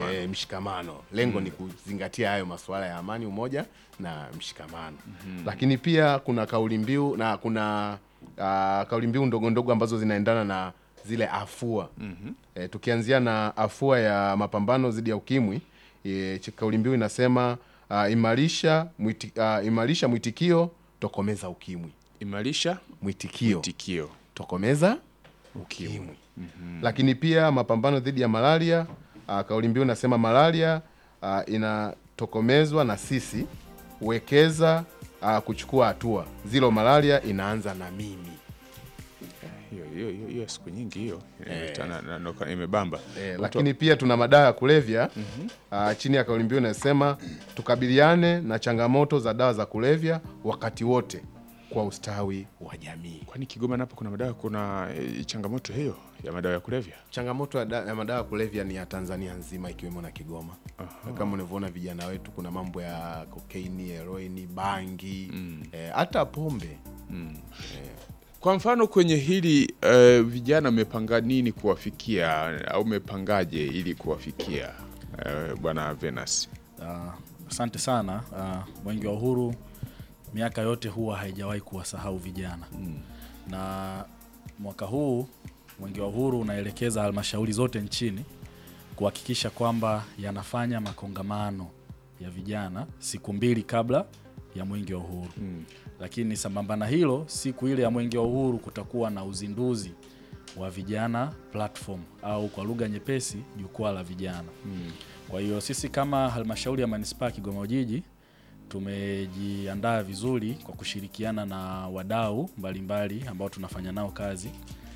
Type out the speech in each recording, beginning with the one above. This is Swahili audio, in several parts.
mshikamano. e, mshikamano. Lengo ni kuzingatia hayo masuala ya amani, umoja na mshikamano. Lakini pia kuna kauli mbiu na kuna uh, kauli mbiu ndogo ndogo ambazo zinaendana na zile afua e, tukianzia na afua ya mapambano dhidi ya ukimwi e, kauli mbiu inasema uh, imarisha mwiti, uh, imarisha mwitikio tokomeza ukimwi. Imarisha Mwitikio tikio tokomeza ukimwi. Lakini pia mapambano dhidi ya malaria uh, kauli mbiu inasema malaria uh, inatokomezwa na sisi wekeza uh, kuchukua hatua. Zero malaria inaanza na mimi. hiyo hiyo hiyo hiyo siku nyingi hiyo Imeta- na- na- na- imebamba E, lakini pia tuna madawa ya kulevya uh, chini ya kauli mbiu inasema tukabiliane na changamoto za dawa za kulevya wakati wote kwa ustawi wa jamii. kwani Kigoma napo kuna madawa kuna eh, changamoto hiyo ya madawa ya kulevya Changamoto ya, da, ya madawa ya kulevya ni ya Tanzania nzima ikiwemo na Kigoma. Kama unavyoona vijana wetu, kuna mambo ya kokaini, heroini, bangi eh, hata pombe. Kwa mfano kwenye hili eh, vijana mmepanga nini kuwafikia au mmepangaje ili kuwafikia eh, bwana Venus? Ah, Asante sana. Ah, Mwenge wa Uhuru miaka yote huwa haijawahi kuwasahau vijana na mwaka huu Mwenge wa Uhuru unaelekeza halmashauri zote nchini kuhakikisha kwamba yanafanya makongamano ya vijana siku mbili kabla ya Mwenge wa Uhuru lakini sambamba na hilo, siku ile ya Mwenge wa Uhuru kutakuwa na uzinduzi wa vijana platform au kwa lugha nyepesi jukwaa la vijana. Kwa hiyo sisi kama halmashauri ya manispaa ya Kigoma Ujiji tumejiandaa vizuri kwa kushirikiana na wadau mbalimbali ambao tunafanya nao kazi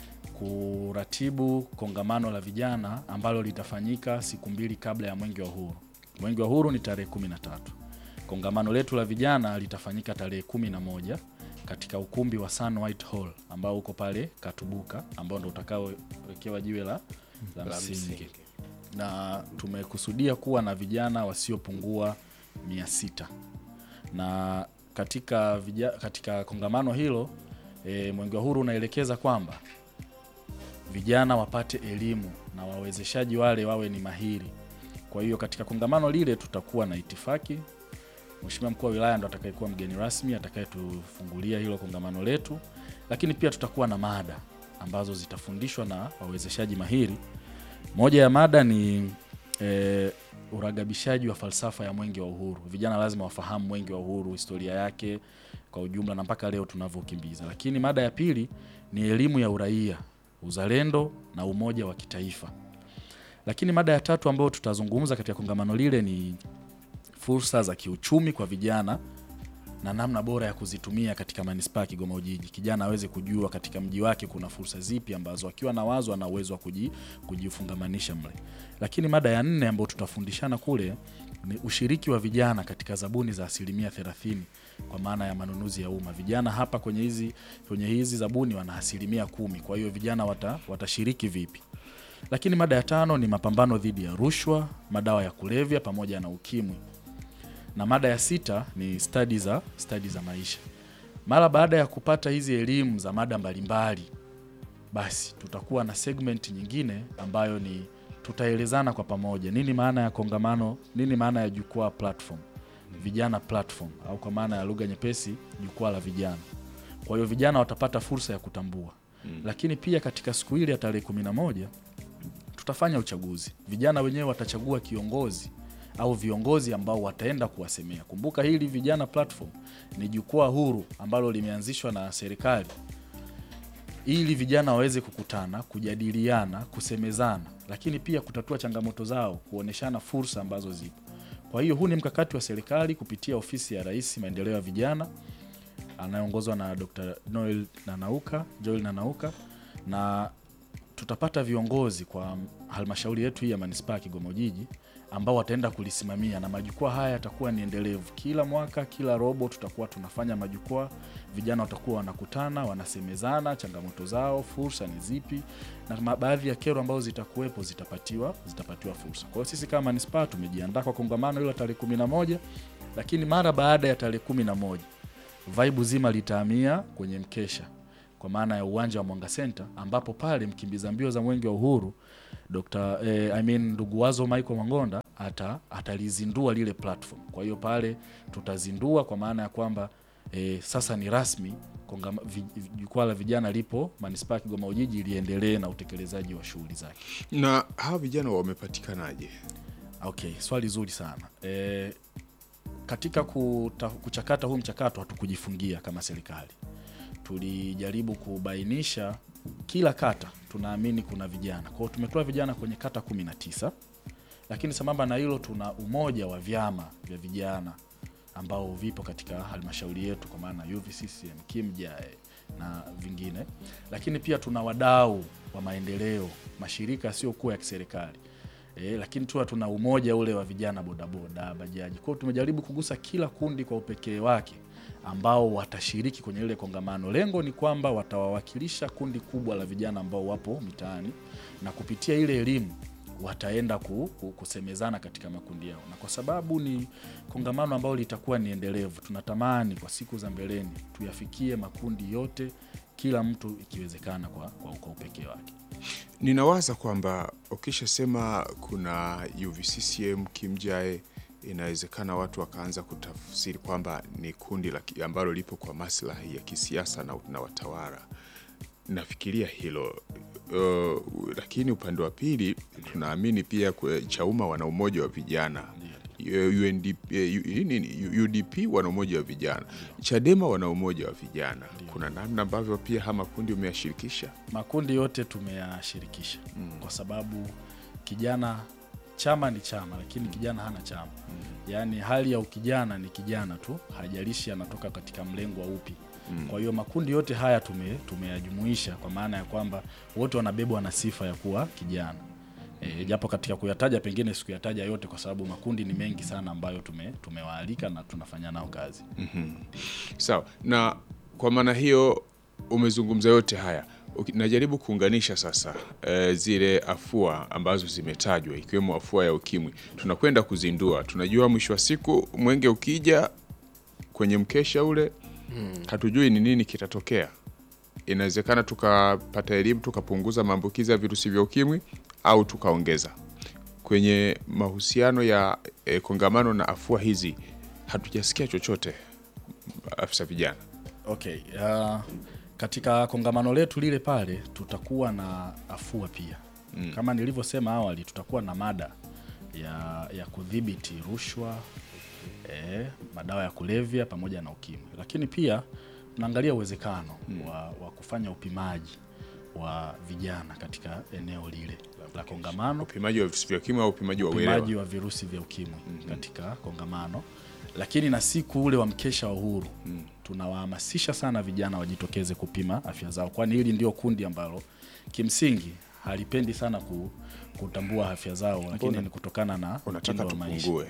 kuratibu kongamano la vijana ambalo litafanyika siku mbili kabla ya Mwenge wa Uhuru. Mwenge wa Uhuru ni tarehe 13. Kongamano letu la vijana litafanyika tarehe kumi na moja katika ukumbi wa Sun White Hall ambao uko pale Katubuka, ambao ndo utakaowekewa jiwe la, la msingi na tumekusudia kuwa na vijana wasiopungua mia sita na katika, vija, katika kongamano hilo e, Mwenge wa Uhuru unaelekeza kwamba vijana wapate elimu na wawezeshaji wale wawe ni mahiri. Kwa hiyo katika kongamano lile tutakuwa na itifaki. Mheshimiwa mkuu wa wilaya ndo atakayekuwa mgeni rasmi atakayetufungulia hilo kongamano letu, lakini pia tutakuwa na mada ambazo zitafundishwa na wawezeshaji mahiri. Moja ya mada ni e, uragabishaji wa falsafa ya Mwenge wa Uhuru. Vijana lazima wafahamu Mwenge wa Uhuru, historia yake kwa ujumla na mpaka leo tunavyokimbiza. Lakini mada ya pili ni elimu ya uraia, uzalendo na umoja wa kitaifa. Lakini mada ya tatu ambayo tutazungumza katika kongamano lile ni fursa za kiuchumi kwa vijana na namna bora ya kuzitumia katika manispaa ya Kigoma Ujiji. Kijana aweze kujua katika mji wake kuna fursa zipi ambazo akiwa na wazo ana uwezo wa kuji, kujifungamanisha mle. Lakini mada ya nne ambayo tutafundishana kule ni ushiriki wa vijana katika zabuni za asilimia thelathini kwa maana ya manunuzi ya umma. Vijana hapa kwenye hizi kwenye hizi zabuni wana asilimia kumi. Kwa hiyo vijana wata, watashiriki vipi? Lakini mada ya tano ni mapambano dhidi ya rushwa, madawa ya kulevya pamoja na ukimwi na mada ya sita ni stadi za stadi za maisha. Mara baada ya kupata hizi elimu za mada mbalimbali, basi tutakuwa na segment nyingine ambayo ni tutaelezana kwa pamoja nini maana ya kongamano, nini maana ya jukwaa platform, vijana platform, au kwa maana ya lugha nyepesi jukwaa la vijana. Kwa hiyo vijana watapata fursa ya kutambua, lakini pia katika siku ile ya tarehe kumi na moja tutafanya uchaguzi. Vijana wenyewe watachagua kiongozi au viongozi ambao wataenda kuwasemea. Kumbuka hili vijana platform ni jukwaa huru ambalo limeanzishwa na serikali ili vijana waweze kukutana, kujadiliana, kusemezana, lakini pia kutatua changamoto zao, kuoneshana fursa ambazo zipo. Kwa hiyo huu ni mkakati wa serikali kupitia ofisi ya Rais maendeleo ya vijana anayeongozwa na Dr. Noel Nanauka, Joel Nanauka na tutapata viongozi kwa halmashauri yetu hii ya manispaa ya Kigoma Ujiji ambao wataenda kulisimamia, na majukwaa haya yatakuwa ni endelevu. Kila mwaka, kila robo tutakuwa tunafanya majukwaa, vijana watakuwa wanakutana, wanasemezana changamoto zao, fursa ni zipi, na ma- baadhi ya kero ambazo zitakuwepo zitapatiwa zitapatiwa fursa. Kwa hiyo sisi kama manispaa tumejiandaa kwa kongamano hilo la tarehe kumi na moja, lakini mara baada ya tarehe kumi na moja vaibu zima litahamia kwenye mkesha kwa maana ya uwanja wa Mwanga Center, ambapo pale mkimbiza mbio za mwenge wa uhuru Dr. eh, I mean ndugu Wazo Michael Mangonda ata atalizindua lile platform. Kwa hiyo pale tutazindua kwa maana ya kwamba eh, sasa ni rasmi kongama- vi- jukwaa la vijana lipo manispaa ya Kigoma Ujiji liendelee na utekelezaji wa shughuli zake. Na hawa vijana wamepatikanaje? Okay, swali zuri sana. E, katika kuta, kuchakata huu mchakato hatukujifungia kama serikali. Tulijaribu kubainisha kila kata tunaamini kuna vijana. Kwa hiyo tumetoa vijana kwenye kata kumi na tisa, lakini sambamba na hilo tuna umoja wa vyama vya vijana ambao vipo katika halmashauri yetu kwa maana UVCCM, KIMJA eh, na vingine, lakini pia tuna wadau wa maendeleo, mashirika yasiyokuwa ya kiserikali E, lakini tu tuna umoja ule wa vijana bodaboda, bajaji. Kwa hiyo tumejaribu kugusa kila kundi kwa upekee wake ambao watashiriki kwenye ile kongamano. Lengo ni kwamba watawawakilisha kundi kubwa la vijana ambao wapo mitaani na kupitia ile elimu wataenda ku, ku, kusemezana katika makundi yao, na kwa sababu ni kongamano ambalo litakuwa ni endelevu, tunatamani kwa siku za mbeleni tuyafikie makundi yote, kila mtu ikiwezekana kwa, kwa, kwa upekee wake. Ninawaza kwamba ukishasema kuna UVCCM Kimjae, inawezekana watu wakaanza kutafsiri kwamba ni kundi la ki- ambalo lipo kwa maslahi ya kisiasa na, na watawala. Nafikiria hilo uh, lakini upande wa pili tunaamini pia kwe- Chauma wana umoja wa vijana UNDP, eh, U- nini, UDP wana umoja wa vijana, Chadema wana umoja wa vijana. Kuna namna ambavyo pia haya makundi umeyashirikisha. makundi yote tumeyashirikisha kwa sababu kijana chama ni chama lakini kijana hana chama yaani hali ya ukijana ni kijana tu hajalishi anatoka katika mlengo wa upi kwa hiyo makundi yote haya tume tumeyajumuisha kwa maana ya kwamba wote wanabebwa na sifa ya kuwa kijana e, japo katika kuyataja pengine sikuyataja yote kwa sababu makundi ni mengi sana ambayo tume tumewaalika na tunafanya nao kazi Sawa, na kwa maana hiyo umezungumza yote haya. Uki- Najaribu kuunganisha sasa e, zile afua ambazo zimetajwa ikiwemo afua ya ukimwi, tunakwenda kuzindua. Tunajua mwisho wa siku mwenge ukija kwenye mkesha ule, hatujui ni nini kitatokea. Inawezekana tukapata elimu tukapunguza maambukizi ya virusi vya ukimwi au tukaongeza kwenye mahusiano ya e, kongamano na afua hizi. Hatujasikia chochote, afisa vijana. Okay, uh, katika kongamano letu lile pale tutakuwa na afua pia mm. Kama nilivyosema awali, tutakuwa na mada ya, ya kudhibiti rushwa eh, madawa ya kulevya pamoja na ukimwi, lakini pia tunaangalia uwezekano wa, wa kufanya upimaji wa vijana katika eneo lile la kongamano upimaji wa virusi vya ukimwi au upimaji wa uelewa. upimaji wa virusi vya ukimwi katika kongamano, lakini na siku ule wa mkesha wa uhuru tunawahamasisha sana vijana wajitokeze kupima afya zao, kwani hili ndio kundi ambalo kimsingi halipendi sana ku, kutambua afya zao, lakini ni kutokana na Unataka mtindo wa maisha. tupungue.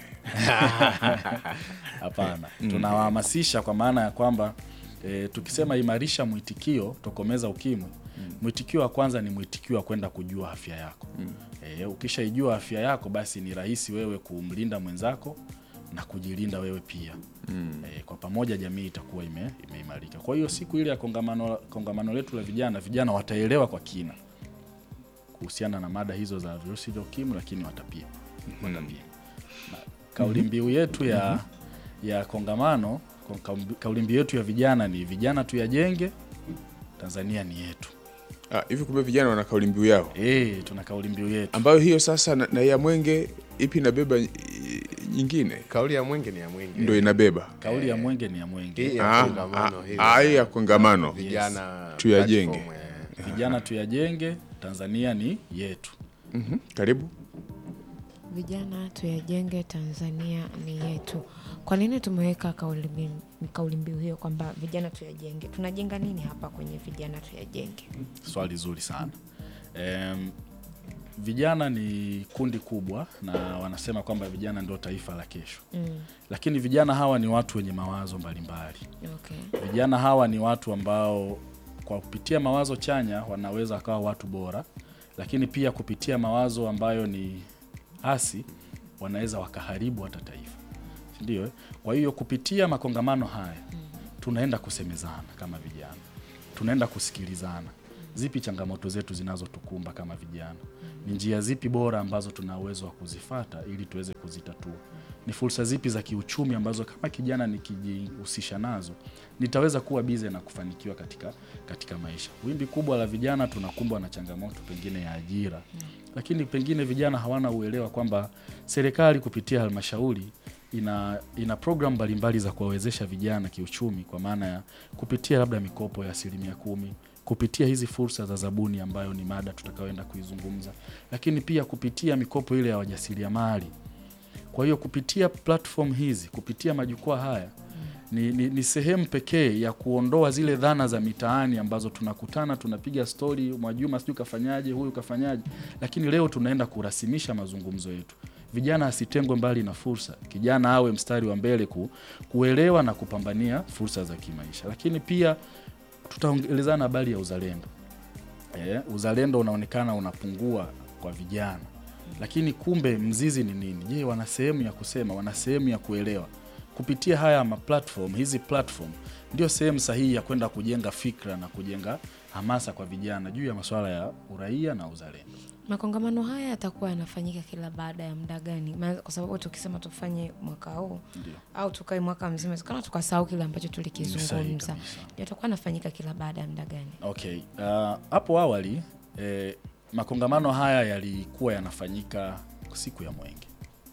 Hapana, tunawahamasisha kwa maana ya kwamba e, tukisema imarisha mwitikio tokomeza ukimwi, mwitikio wa kwanza ni mwitikio wa kwenda kujua afya yako. E, ukishaijua afya yako, basi ni rahisi wewe kumlinda mwenzako na kujilinda wewe pia. E, kwa pamoja jamii itakuwa ime, imeimarika. Kwa hiyo siku ile ya kongamano, kongamano letu la vijana, vijana wataelewa kwa kina kuhusiana na mada hizo za virusi vya ukimwi, lakini watapia watapia na kauli mbiu yetu ya, ya kongamano ka- kauli mbiu yetu ya vijana ni vijana tuyajenge, Tanzania ni yetu. Ah, hivi kumbe vijana wana kauli mbiu yao E, tuna kauli mbiu yetu ambayo hiyo sasa na, na ya mwenge ipi inabeba eh, nyingine Kauli ya mwenge ni ya mwenge. ndo inabeba kauli ya mwenge ni ya mwenge, Hii ya Ah, kongamano hii ah, hii ya kongamano vijana Tuyajenge. platform, eh. vijana tuyajenge, Tanzania ni yetu. Mhm, karibu Vijana tuyajenge, Tanzania ni yetu. Kwa nini tumeweka kauli mbiu- kauli mbiu hiyo kwamba vijana tuyajenge? Tunajenga nini hapa kwenye vijana tuyajenge? Swali zuri sana. Em, vijana ni kundi kubwa na wanasema kwamba vijana ndio taifa la kesho, Mm, lakini vijana hawa ni watu wenye mawazo mbalimbali. okay. Vijana hawa ni watu ambao kwa kupitia mawazo chanya wanaweza wakawa watu bora, lakini pia kupitia mawazo ambayo ni hasi wanaweza wakaharibu hata taifa, si ndio? eh? Kwa hiyo kupitia makongamano haya tunaenda kusemezana kama vijana, tunaenda kusikilizana zipi changamoto zetu zinazotukumba kama vijana, ni njia zipi bora ambazo tuna uwezo wa kuzifata ili tuweze kuzitatua, ni fursa zipi za kiuchumi ambazo kama kijana nikijihusisha nazo nitaweza kuwa bize na kufanikiwa katika, katika maisha. Wimbi kubwa la vijana tunakumbwa na changamoto pengine ya ajira, lakini pengine vijana hawana uelewa kwamba serikali kupitia halmashauri ina, ina programu mbalimbali za kuwawezesha vijana kiuchumi, kwa maana ya kupitia labda mikopo ya asilimia kumi kupitia hizi fursa za zabuni ambayo ni mada tutakayoenda kuizungumza, lakini pia kupitia mikopo ile ya wajasiriamali. Kwa hiyo kupitia platform hizi, kupitia majukwaa haya ni, ni, ni sehemu pekee ya kuondoa zile dhana za mitaani ambazo tunakutana tunapiga stori, Mwajuma sijui kafanyaje, huyu kafanyaje, lakini leo tunaenda kurasimisha mazungumzo yetu. Vijana asitengwe mbali na fursa, kijana awe mstari wa mbele ku, kuelewa na kupambania fursa za kimaisha, lakini pia tutaongelezana habari ya uzalendo. Eh, uzalendo unaonekana unapungua kwa vijana, lakini kumbe mzizi ni nini? Je, wana sehemu ya kusema, wana sehemu ya kuelewa kupitia haya ma platform, hizi platform ndio sehemu sahihi ya kwenda kujenga fikra na kujenga hamasa kwa vijana juu ya masuala ya uraia na uzalendo. Makongamano haya yatakuwa yanafanyika kila baada ya muda gani? Maana- Kwa sababu tukisema tufanye mwaka huu Ndio. au tukae mwaka mzima, kana tukasahau kile ambacho Ni sahihi tulikizungumza. kabisa. Yatakuwa yanafanyika kila baada ya muda gani? Okay. Uh, hapo awali eh, makongamano haya yalikuwa yanafanyika siku ya Mwenge,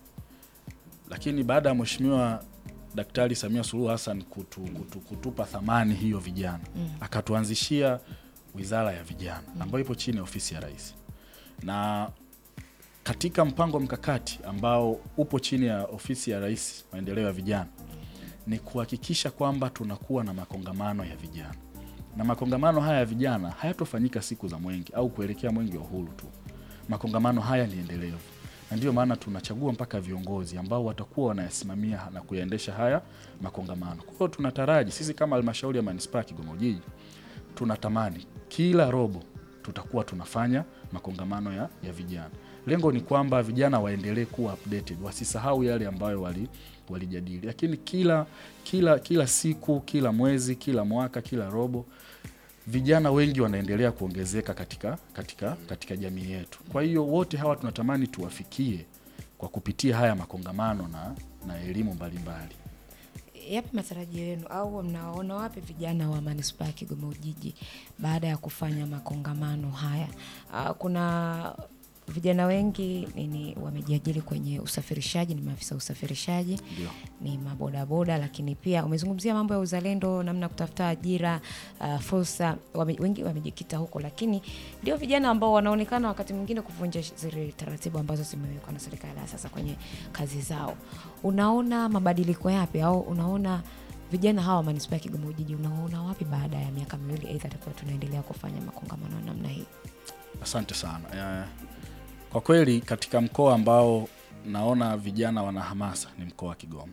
lakini baada ya Mheshimiwa Daktari Samia Suluhu Hassan kutu, kutu, kutupa thamani hiyo vijana akatuanzishia Wizara ya Vijana ambayo ipo chini ya ofisi ya Rais, na katika mpango mkakati ambao upo chini ya ofisi ya Rais maendeleo ya vijana ni kuhakikisha kwamba tunakuwa na makongamano ya vijana na makongamano haya ya vijana hayatofanyika siku za mwenge au kuelekea mwenge wa uhuru tu. Makongamano haya ni endelevu, na ndio maana tunachagua mpaka viongozi ambao watakuwa wanayasimamia na kuyaendesha haya makongamano. Kwa hiyo tunataraji sisi kama halmashauri ya manispaa ya Kigoma Ujiji tunatamani kila robo tutakuwa tunafanya makongamano ya, ya vijana. Lengo ni kwamba vijana waendelee kuwa updated, wasisahau yale ambayo wali walijadili, lakini kila kila kila siku, kila mwezi, kila mwaka, kila robo vijana wengi wanaendelea kuongezeka katika, katika, katika jamii yetu. Kwa hiyo wote hawa tunatamani tuwafikie kwa kupitia haya makongamano na, na elimu mbalimbali. Yapi matarajio yenu au mnawaona wapi vijana wa manispaa ya Kigoma Ujiji baada ya kufanya makongamano haya? Ah, kuna vijana wengi nini wamejiajiri kwenye usafirishaji, ni maafisa usafirishaji Ndio. ni mabodaboda, lakini pia umezungumzia mambo ya uzalendo, namna ya kutafuta ajira, uh, fursa. Wame, wengi wamejikita huko, lakini ndio vijana ambao wanaonekana wakati mwingine kuvunja zile taratibu ambazo zimewekwa na serikali ya sasa kwenye kazi zao. Unaona mabadiliko yapi au unaona vijana hawa wa manispaa ya Kigoma Ujiji unaona wapi baada ya miaka miwili aidha takuwa tunaendelea kufanya makongamano ya namna hii? Asante sana. Eh, Kwa kweli katika mkoa ambao naona vijana wana hamasa ni mkoa wa Kigoma,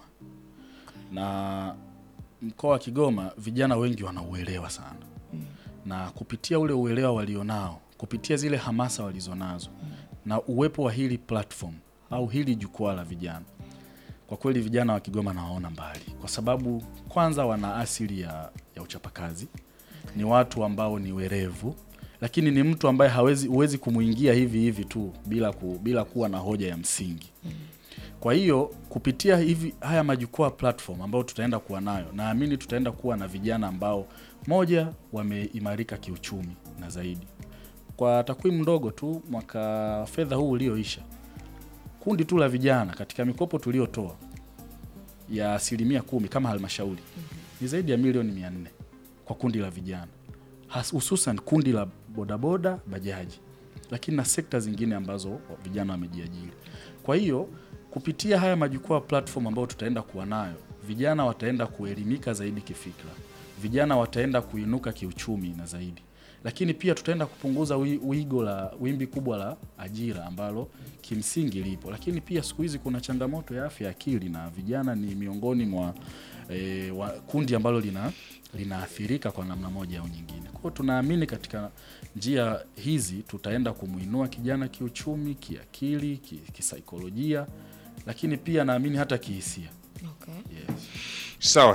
na mkoa wa Kigoma vijana wengi wanauelewa sana, na kupitia ule uelewa walionao, kupitia zile hamasa walizonazo na uwepo wa hili platform au hili jukwaa la vijana, kwa kweli vijana wa Kigoma nawaona mbali, kwa sababu kwanza wana asili ya, ya uchapakazi, ni watu ambao ni werevu lakini ni mtu ambaye hawezi huwezi kumwingia hivi hivi tu bila, ku, bila kuwa na hoja ya msingi. Kwa hiyo kupitia hivi haya majukwaa platform ambayo tutaenda kuwa nayo, naamini tutaenda kuwa na vijana ambao moja, wameimarika kiuchumi na zaidi. Kwa takwimu ndogo tu, mwaka fedha huu ulioisha, kundi tu la vijana katika mikopo tuliotoa ya asilimia kumi kama halmashauri ni zaidi ya milioni mia nne kwa kundi la vijana Has- hususan kundi la bodaboda, bajaji, lakini na sekta zingine ambazo vijana wamejiajiri. Kwa hiyo kupitia haya majukwaa platform ambayo tutaenda kuwa nayo, vijana wataenda kuelimika zaidi kifikra, vijana wataenda kuinuka kiuchumi na zaidi, lakini pia tutaenda kupunguza wi- wigo la wimbi kubwa la ajira ambalo kimsingi lipo, lakini pia siku hizi kuna changamoto ya afya ya akili na vijana ni miongoni mwa e, wa, kundi ambalo lina linaathirika kwa namna moja au nyingine. Kwa hiyo tunaamini katika njia hizi tutaenda kumwinua kijana kiuchumi, kiakili, ki- kisaikolojia, lakini pia naamini hata kihisia. Okay. Yes. Sawa,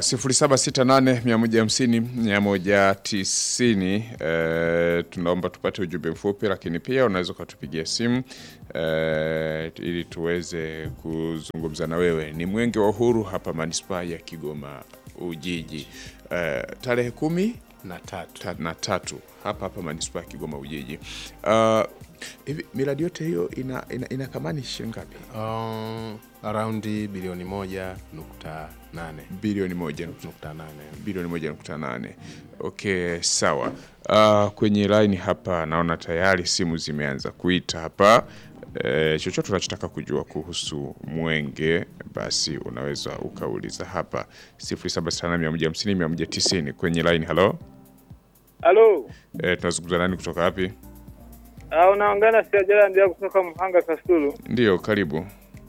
0768150190 eh, tunaomba tupate ujumbe mfupi, lakini pia unaweza ukatupigia simu eh, ili tuweze kuzungumza na wewe. Ni Mwenge wa Uhuru hapa manispaa ya Kigoma Ujiji eh, tarehe kumi na tatu ta- na tatu hapa hapa manispaa ya Kigoma Ujiji. Uh, hivi miradi yote hiyo ina, ina, ina kamani shilingi ngapi? um, araundi bilioni moja nukta nane Bilioni moja nukta nane bilioni moja nukta nane. Okay, sawa. Uh, kwenye line hapa naona tayari simu zimeanza kuita hapa. E, chochote unachotaka kujua kuhusu Mwenge basi unaweza ukauliza hapa 0765150190 kwenye line. Halo, Halo, e, tunazungumza nani kutoka wapi? Ah, unaongana siajala ndia kutoka Mhanga Kasulu. Ndiyo, karibu.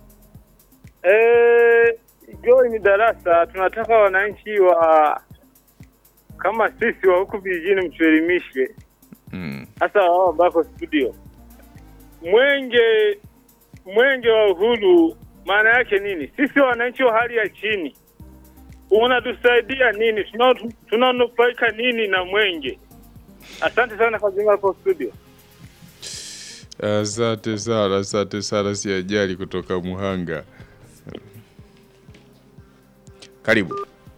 Eh, Joy ni darasa, tunataka wananchi wa kama sisi wa huku vijijini mtuelimishe, Mm. hasa wao ambako studio. Mwenge mwenge wa uhuru maana yake nini? Sisi wananchi wa hali ya chini unatusaidia nini? Tuna- Tunanufaika nini na mwenge? Asante sana kwa jina hapo studio. Asante sana, asante sana, si ajali kutoka Muhanga. Karibu,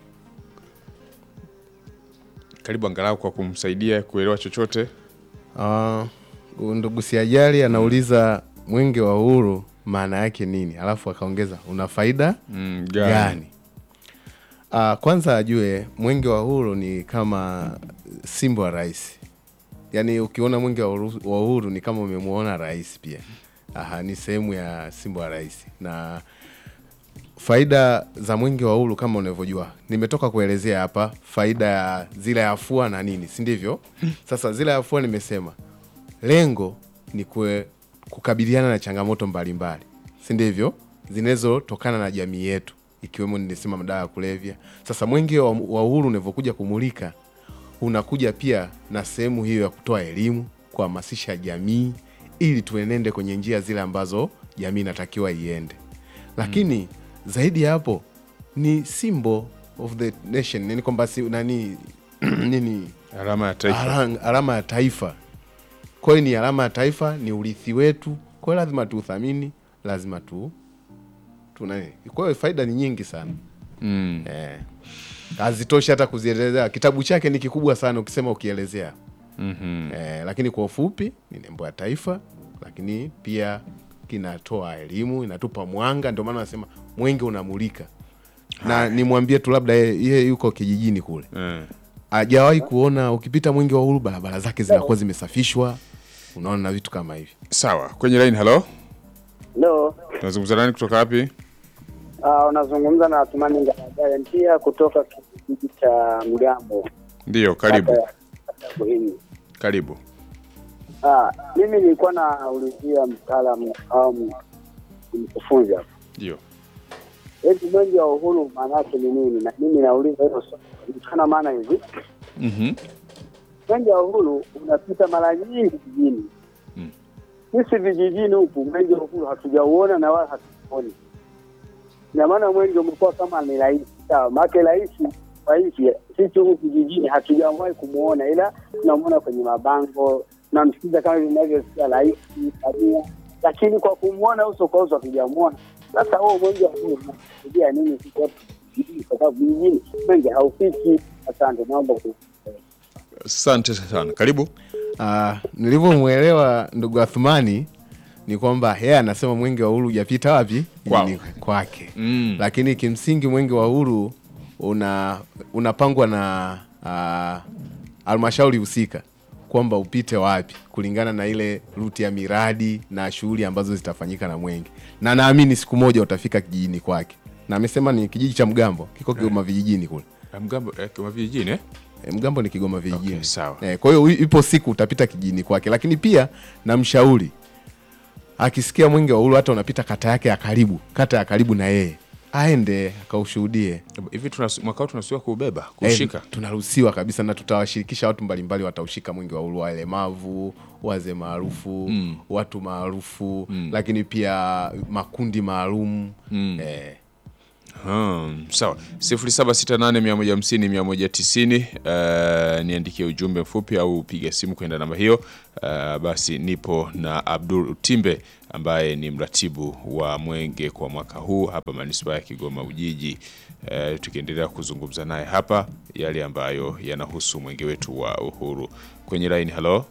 karibu angalau kwa kumsaidia kuelewa chochote. Uh, ndugu Siajali anauliza mwenge wa uhuru maana yake nini, alafu akaongeza una faida Mm, gani? gani? Uh, kwanza ajue mwenge wa uhuru ni kama simbo wa rais, yaani ukiona mwenge wa uhuru- wa uhuru ni kama umemwona rais pia. Aha, ni sehemu ya simbo wa rais na faida za mwenge wa uhuru kama unavyojua, nimetoka kuelezea hapa faida ya zile afua na nini, si ndivyo? Sasa zile afua nimesema lengo ni kue, kukabiliana na changamoto mbalimbali, si ndivyo, zinazotokana na jamii yetu, ikiwemo nilisema madawa ya kulevya. Sasa mwenge wa, wa uhuru unavyokuja kumulika, unakuja pia na sehemu hiyo ya kutoa elimu, kuhamasisha jamii ili tuenende kwenye njia zile ambazo jamii inatakiwa iende lakini zaidi ya hapo ni symbol of the nation, yani kwamba si, nani nini Alama ya taifa. Ala- alama ya taifa. Kwa hiyo ni alama ya taifa, ni urithi wetu, kwa hiyo lazima tuuthamini, lazima tu tunani. Kwa hiyo faida ni nyingi sana Mm. eh, hazitoshi hata kuzielezea. Kitabu chake ni kikubwa sana ukisema ukielezea Mhm. eh, lakini kwa ufupi ni nembo ya taifa, lakini pia kinatoa elimu, inatupa mwanga. Ndio maana nasema mwenge unamulika, na nimwambie tu labda yeye yeye yuko kijijini kule Eh. hajawahi kuona ukipita mwenge wa uhuru barabara zake zinakuwa zimesafishwa, unaona na vitu kama hivi. Sawa, kwenye line. Halo, Halo, tunazungumza nani kutoka wapi? uh, unazungumza na Athumani Ngalagaya mpia kutoka kijiji cha Mgambo. Ndiyo, karibu, kata ya- kata ya Buhini. karibu. Ah, mimi nilikuwa naulizia mtaalamu au m- mkufunzi hapo, Ndiyo. eti mwenge wa uhuru maana yake ni nini? Na mimi nauliza hilo swali kutokana maana hivi, Mhm. mwenge wa uhuru unapita mara nyingi vijijini. Mm. Sisi vijijini huku mwenge wa uhuru hatujauona na wala hatuoni. Ina maana mwenge umekuwa kama ni rahisi sawa, maake rahisi kwa hivi sisi huku kijijini hatujawahi kumuona, ila tunamwona kwenye mabango, tunamsikiza kama vinavyosikia rais Samia, lakini kwa kumwona uso kwa uso hatujamuona. Sasa huo mwenge wa uhuru unasaidia nini sisi watu vijijini? Kwa sababu vijijini mwenge haufiki. Asante, naomba ku Asante sana, karibu. Uh, nilivyomwelewa ndugu Athumani ni kwamba yeye anasema mwenge wa uhuru hujapita wapi Kwao. Ni kwake Mm. lakini kimsingi mwenge wa uhuru una unapangwa na ah, halmashauri husika kwamba upite wapi kulingana na ile ruti ya miradi na shughuli ambazo zitafanyika na mwenge, na naamini siku moja utafika kijijini kwake, na amesema ni kijiji cha Mgambo, kiko Kigoma vijijini kule. Mgambo eh, kwa vijijini eh? E, Mgambo ni Kigoma vijijini. Okay, sawa. E, kwa hiyo ipo siku utapita kijijini kwake, lakini pia namshauri akisikia mwenge wa uhuru hata unapita kata yake ya karibu, kata ya karibu na yeye aende akaushuhudie. Hivi tunas- mwaka huu tunasiwa kuubeba, Eh, kushika. tunaruhusiwa kabisa na tutawashirikisha watu mbalimbali wataushika mwenge wa uhuru, walemavu, wazee maarufu Mm. watu maarufu Mm. lakini pia makundi maalum Mm. eh, Hmm, sawa 0768150190 uh, niandikie ujumbe mfupi au upige simu kwenda namba hiyo. Uh, basi nipo na Abdul Utimbe ambaye ni mratibu wa Mwenge kwa mwaka huu hapa manispaa ya Kigoma Ujiji, uh, tukiendelea kuzungumza naye hapa yale ambayo yanahusu mwenge wetu wa uhuru. Kwenye line, halo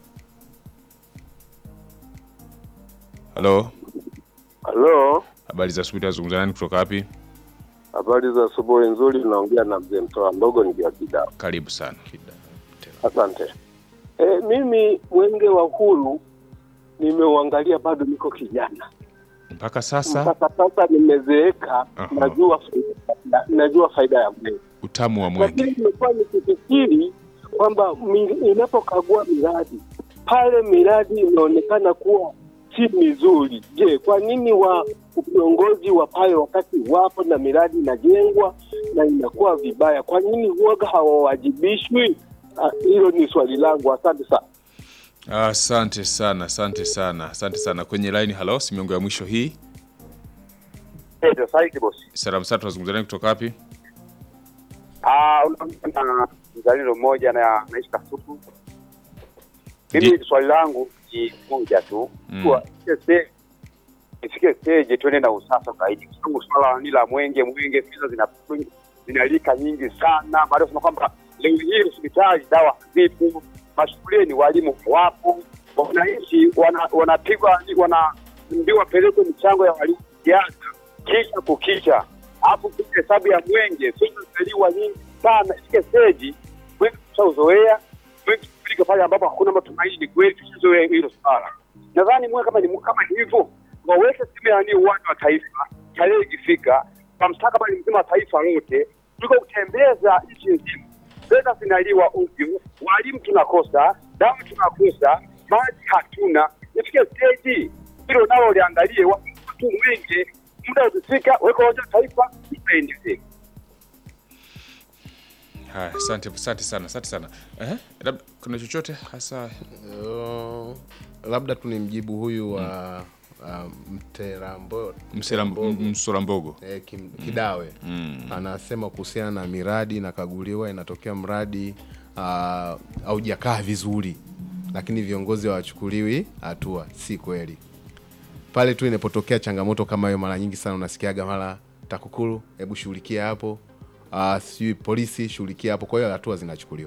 halo, Halo, habari za asubuhi, tunazungumza nani kutoka wapi? habari za asubuhi nzuri. Naongea na mzee Mtoa Mdogo nikiwa Kidao. Karibu sana. Asante. E, mimi mwenge wa uhuru nimeuangalia, bado niko kijana Mpaka sasa mpaka sasa nimezeeka, Aha. najua faida, na- najua faida ya mwenge, utamu wa mwenge lakini nimekuwa nikifikiri kwamba mi- inapokagua miradi pale, miradi inaonekana kuwa si mizuri. Je, kwa nini wa viongozi wa pale wakati wapo na miradi inajengwa na inakuwa vibaya, kwa nini huwaga hawawajibishwi? Ah, Hilo ni swali langu. Asante sana. Asante sana, asante sana, asante sana. Kwenye line, halo, simu yangu ya mwisho hii. Saidi bosi. Salamu sana, tunazungumza nani kutoka wapi? Ah, unaongea na mzalendo mmoja na naishi Kasuku. Ndi- Mimi swali langu ni moja tu. Mm. Kwa ifike stage- ifike stage tuende na usasa zaidi. Kwa sababu swala ni la mwenge, mwenge pesa zina zinalika nyingi sana. Baada ya kwamba leo hii hospitali dawa zipo, mashuleni walimu wapo, wananchi wana- wanapigwa wana ndio wapeleke michango ya walimu siasa kisha kukicha, alafu kwenye hesabu ya mwenge pesa zinaliwa nyingi sana. Ifike stage mwenge tushauzoea, mwenge kufika pale ambapo hakuna matumaini. Ni kweli tushazoea hilo swala. Nadhani mwenge kama ni kama ni hivyo, waweke simu ya nani uwanja wa taifa tarehe ikifika, kwa mstakabali mzima wa taifa lote, tuko kutembeza nchi nzima. Fedha zinaliwa ovyo, walimu tunakosa, dawa tunakosa, maji hatuna. Ifike stage hilo nalo liangalie, watu tu mwenge, muda ukifika, weka uwanja wa taifa, itaendelea. Haya, asante, asante sana, asante sana. Eh, labda kuna chochote hasa Uh, labda tu nimjibu huyu wa uh, Mterambo Msela Msola Mbogo? eh, kim, Kidawe anasema kuhusiana na miradi inakaguliwa, inatokea mradi uh, haujakaa vizuri, lakini viongozi hawachukuliwi hatua. Si kweli. Pale tu inapotokea changamoto kama hiyo, mara nyingi sana unasikiaga mara TAKUKURU, hebu shughulikia hapo, uh, sijui polisi shughulikia hapo. Kwa hiyo hatua zinachukuliwa.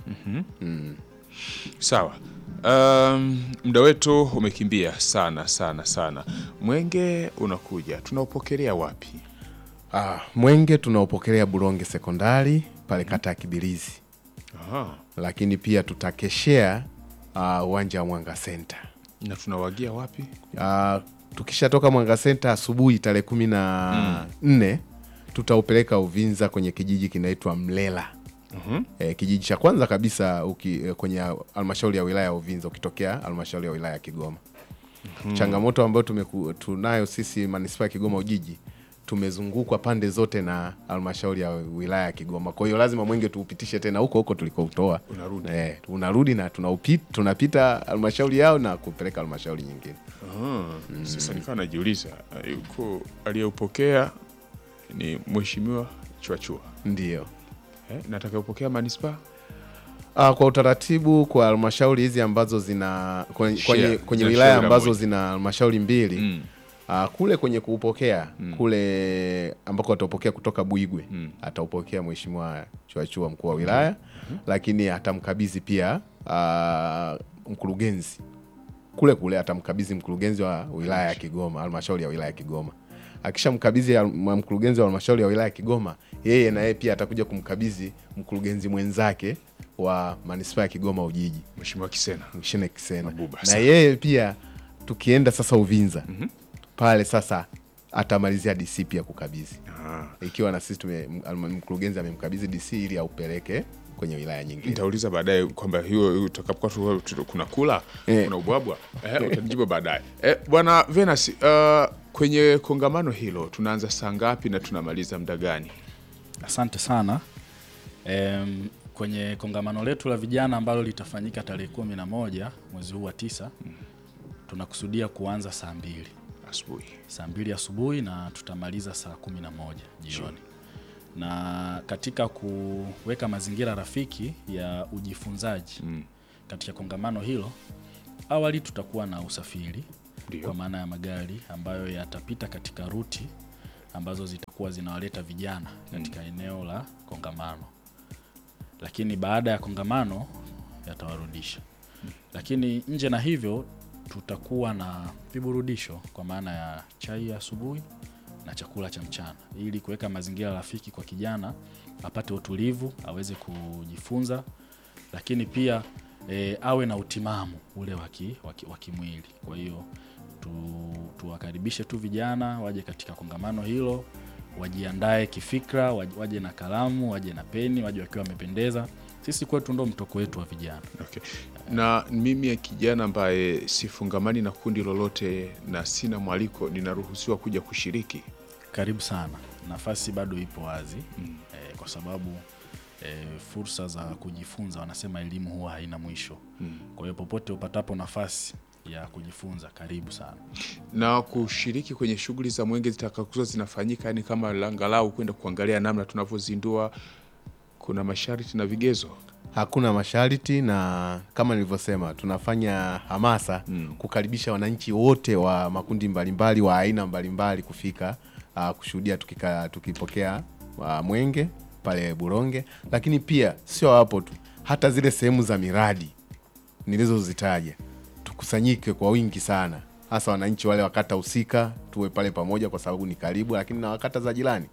Sawa. Um, muda wetu umekimbia sana sana sana. Mwenge unakuja, tunaupokelea wapi? Ah, mwenge tunaopokelea Buronge sekondari pale kata ya Kibirizi, Aha. lakini pia tutakeshea ah, uwanja wa Mwanga Center. Na tunawagia wapi? Ah, tukishatoka Mwanga Center asubuhi tarehe kumi na nne tutaupeleka Uvinza kwenye kijiji kinaitwa Mlela. Eh, kijiji cha kwanza kabisa uki, eh, kwenye halmashauri ya wilaya ya Uvinza ukitokea halmashauri ya wilaya ya Kigoma. Changamoto ambayo tumeku, tunayo sisi manispaa ya Kigoma Ujiji, tumezungukwa pande zote na halmashauri ya wilaya ya Kigoma. Kwa hiyo lazima mwenge tuupitishe tena huko huko tulikoutoa, Unarudi. eh, unarudi na tunaupi, tunapita halmashauri yao na kupeleka halmashauri nyingine. Ah, Sasa nikawa najiuliza uh, yuko aliyeupokea ni mheshimiwa Chwachua Ndio. eh, nataka upokea manispaa Ah, kwa utaratibu kwa halmashauri hizi ambazo zina kwenye, Share, kwenye, kwenye zina wilaya shauri ambazo moja. zina halmashauri mbili Mm. ah, kule kwenye kuupokea kule ambako ataupokea kutoka Buigwe ataupokea mheshimiwa Chuachua mkuu wa wilaya lakini atamkabidhi pia ah, mkurugenzi kule kule atamkabidhi mkurugenzi wa wilaya ya Kigoma, halmashauri ya wilaya ya Kigoma. Akishamkabidhi ya- m- mkurugenzi wa halmashauri ya wilaya ya Kigoma, yeye na yeye pia atakuja kumkabidhi mkurugenzi mwenzake wa manispaa ya Kigoma Ujiji, Mheshimiwa Kisena Mshine Kisena, Mabuba, na sawa. yeye pia tukienda sasa Uvinza pale sasa atamalizia DC pia kukabidhi, Ah. ikiwa na sisi tume- m- alma- mkurugenzi amemkabidhi DC ili aupeleke kwenye wilaya nyingine. nitauliza baadaye kwamba hiyo utakapokuwa tu- tu- kuna kula Eh. kuna ubwabwa eh, utanijibu baadaye eh, bwana Venus uh, kwenye kongamano hilo tunaanza saa ngapi na tunamaliza muda gani Asante sana. Em, kwenye kongamano letu la vijana ambalo litafanyika tarehe kumi na moja mwezi huu wa tisa tunakusudia kuanza saa mbili asubuhi. saa mbili asubuhi na tutamaliza saa kumi na moja jioni na katika kuweka mazingira rafiki ya ujifunzaji Mm. katika kongamano hilo awali tutakuwa na usafiri Ndio. kwa maana ya magari ambayo yatapita katika ruti ambazo zitakuwa zinawaleta vijana katika eneo la kongamano lakini baada ya kongamano yatawarudisha lakini nje na hivyo tutakuwa na viburudisho kwa maana ya chai ya asubuhi na chakula cha mchana ili kuweka mazingira rafiki kwa kijana apate utulivu aweze kujifunza lakini pia e, awe na utimamu ule wa ki- wa ki- wa kimwili kwa hiyo tu, tuwakaribishe tu vijana waje katika kongamano hilo wajiandae kifikra waj- waje na kalamu waje na peni waje wakiwa wamependeza sisi kwetu ndo mtoko wetu wa vijana Okay. Na mimi ya kijana ambaye sifungamani na kundi lolote na sina mwaliko, ninaruhusiwa kuja kushiriki? karibu sana nafasi bado ipo wazi mm. e, kwa sababu e, fursa za kujifunza wanasema elimu huwa haina mwisho mm. kwa hiyo popote upatapo nafasi ya kujifunza karibu sana na kushiriki kwenye shughuli za mwenge zitakazokuwa zinafanyika, yani kama angalau kwenda kuangalia namna tunavyozindua, kuna masharti na vigezo. Hakuna masharti na kama nilivyosema, tunafanya hamasa kukaribisha wananchi wote wa makundi mbalimbali wa aina mbalimbali kufika uh, kushuhudia tukika, tukipokea uh, mwenge pale Buronge, lakini pia sio hapo tu, hata zile sehemu za miradi nilizozitaja tukusanyike kwa wingi sana, hasa wananchi wale wakata husika, tuwe pale pamoja kwa sababu ni karibu, lakini na wakata za jirani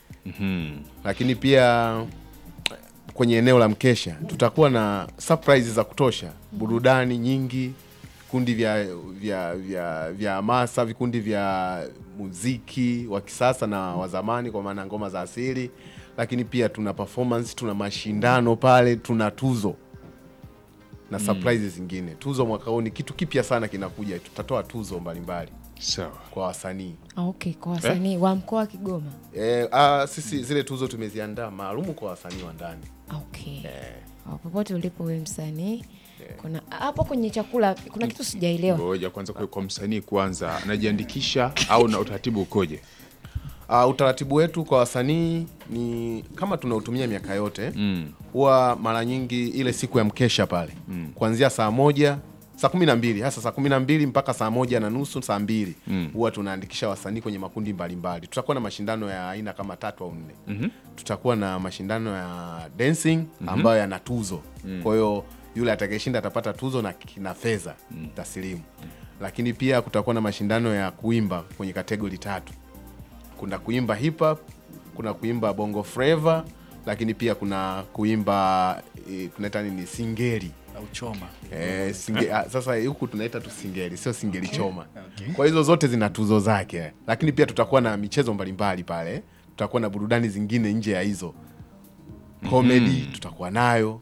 lakini pia kwenye eneo la mkesha tutakuwa na surprise za kutosha, burudani nyingi, vikundi vya vya vya vya hamasa, vikundi vya muziki wa kisasa na wa zamani, kwa maana ngoma za asili, lakini pia tuna performance, tuna mashindano pale, tuna tuzo na surprises zingine. Tuzo mwaka huu ni kitu kipya sana kinakuja, tutatoa tuzo mbalimbali Sawa. kwa wasanii. Ah, okay, kwa wasanii wa mkoa wa Kigoma. E, a, sisi zile tuzo tumeziandaa maalumu kwa wasanii wa ndani. Ah, Okay. Ah, Popote ulipo wewe msanii, kuna hapo kwenye chakula kuna kitu sijaelewa. Ngoja kwanza, kwa, kwa msanii kwanza anajiandikisha au na utaratibu ukoje? Uh, utaratibu wetu kwa wasanii ni kama tunautumia miaka yote huwa mara nyingi ile siku ya mkesha pale kuanzia saa moja saa kumi na mbili hasa saa kumi na mbili mpaka saa moja na nusu saa mbili huwa tunaandikisha wasanii kwenye makundi mbalimbali. Tutakuwa na mashindano ya aina kama tatu au nne. Tutakuwa na mashindano ya dancing ambayo yana tuzo, kwa hiyo yule atakayeshinda atapata tuzo na, na fedha taslimu. Lakini pia kutakuwa na mashindano ya kuimba kwenye kategori tatu kuna kuimba hip hop, kuna kuimba bongo flava, lakini pia kuna kuimba e, kunaita nini singeli. au choma E, singe, a, sasa huku tunaita tu singeli, sio singeli choma. Okay. Kwa hizo zote zina tuzo zake, lakini pia tutakuwa na michezo mbalimbali pale, tutakuwa na burudani zingine nje ya hizo comedy tutakuwa nayo.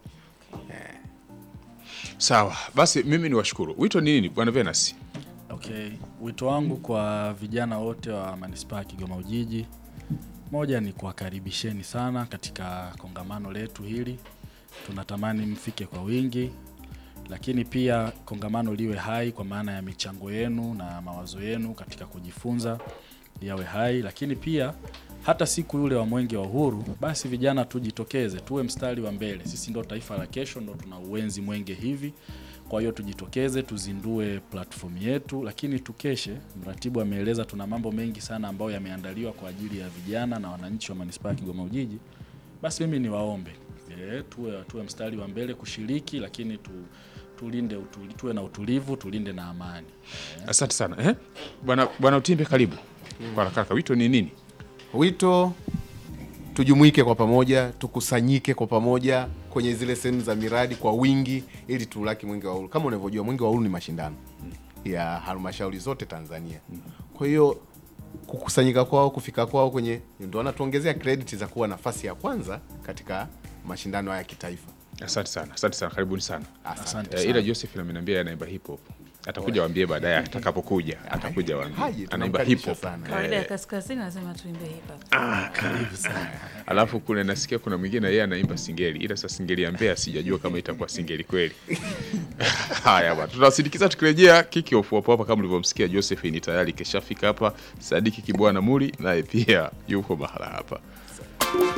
Sawa, basi mimi ni washukuru. Wito ni nini bwana Venus? Okay, wito wangu kwa vijana wote wa manispaa ya Kigoma Ujiji, moja ni kuwakaribisheni sana katika kongamano letu hili. Tunatamani mfike kwa wingi, lakini pia kongamano liwe hai kwa maana ya michango yenu na mawazo yenu katika kujifunza yawe hai, lakini pia hata siku yule wa mwenge wa uhuru, basi vijana tujitokeze, tuwe mstari wa mbele. Sisi ndo taifa la kesho, ndo tuna uenzi mwenge hivi. Kwa hiyo tujitokeze, tuzindue platform yetu, lakini tukeshe. Mratibu ameeleza tuna mambo mengi sana ambayo yameandaliwa kwa ajili ya vijana na wananchi wa manispaa ya Kigoma Ujiji. Basi mimi niwaombe e, tuwe, tuwe mstari wa mbele kushiriki, lakini tu, tulinde utuli, tuwe na utulivu, tulinde na amani. Asante sana. Eh? Bwana bwana Utimbe karibu. Kwa haraka haraka, wito ni nini? Wito tujumuike kwa pamoja, tukusanyike kwa pamoja kwenye zile sehemu za miradi kwa wingi, ili tulaki mwenge wa uhuru. Kama unavyojua mwenge wa uhuru ni mashindano ya halmashauri zote Tanzania. Kwa hiyo kukusanyika kwao, kufika kwao kwenye, ndio wanatuongezea credit za kuwa nafasi ya kwanza katika mashindano haya ya kitaifa. Asante sana. Asante sana. Karibuni sana. Asante Eh, sana. ila Joseph ameniambia anaimba hip hop. atakuja waambie baadaye atakapokuja atakuja waambie Haji, anaimba tunamkaribisha hip hop sana. kawaida ya kaskazini lazima tuimbe hip hop. alafu kule nasikia kuna mwingine yeye anaimba singeli ila sasa singeli ya Mbeya sijajua kama itakuwa singeli kweli haya bwana tutasindikiza tukirejea kiki ofu hapo hapa kama ulivyomsikia Josephine tayari keshafika hapa Sadiki Kibwana Muli naye pia yupo mahala hapa